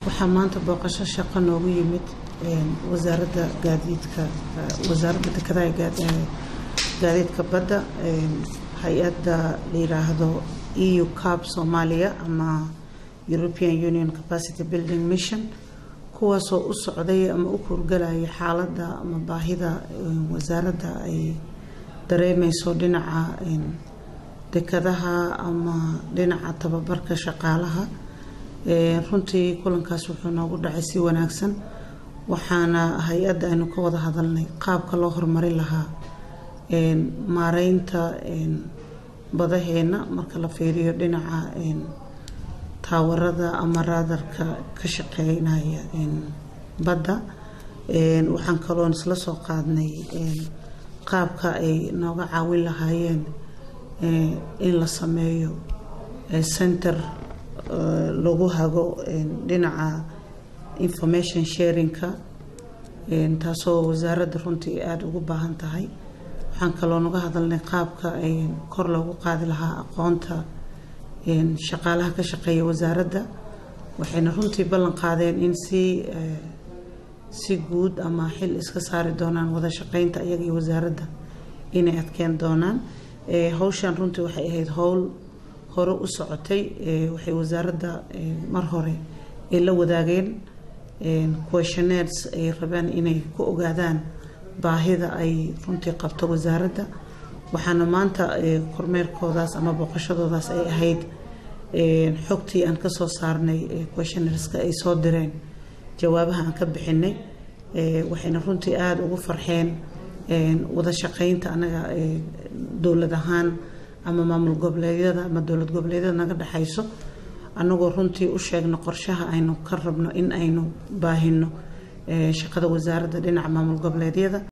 waxaa maanta booqasho shaqo noogu yimid wasaaradda gaadiidka wasaaradda dekedaha gaadiidka badda hay-adda la yiraahdo eu cab soomaaliya ama european union capacity building mission kuwaasoo u socday ama u kurgalaya xaaladda ama baahida wasaaradda ay dareemeyso dhinaca dekadaha ama dhinaca tababarka shaqaalaha runtii kulankaas wuxuu noogu dhacay si wanaagsan waxaana hay-adda aynu ka wada hadalnay qaabka loo horumarin lahaa maareynta badaheena marka la fiiriyo dhinaca taawarada ama raadarka ka shaqeynaya badda waxaan kaloon isla soo qaadnay qaabka ay nooga caawin lahaayeen in la sameeyo center lagu hago dhinaca information sharingka taasoo wasaaradda runtii aada ugu baahan tahay waxaan kaloo naga hadalnay qaabka ay kor loogu qaadi lahaa aqoonta shaqaalaha ka shaqeeya wasaaradda waxayna runtii ballan qaadeen in si si guud ama xil iska saari doonaan wada shaqeynta iyaga iyo wasaaradda inay adkeen doonaan hawshan runtii waxay ahayd howl hore u socotay waxay wasaaradda mar hore ay la wadaageen questionnaires ay rabaan inay ku ogaadaan baahida ay runtii qabto wasaaradda waxaana maanta kormeerkoodaas ama booqashadoodaas ay ahayd xogtii aan kasoo saarnay questionnareska ay soo direen jawaabaha aan ka bixinay waxayna runtii aada ugu farxeen wada shaqeynta anaga dowlad ahaan ama maamul goboleedyada ama dowlad goboleedyada naga dhexayso anagoo runtii u sheegno qorshaha aynu ka rabno in aynu baahino shaqada wasaaradda dhinaca maamul goboleedyada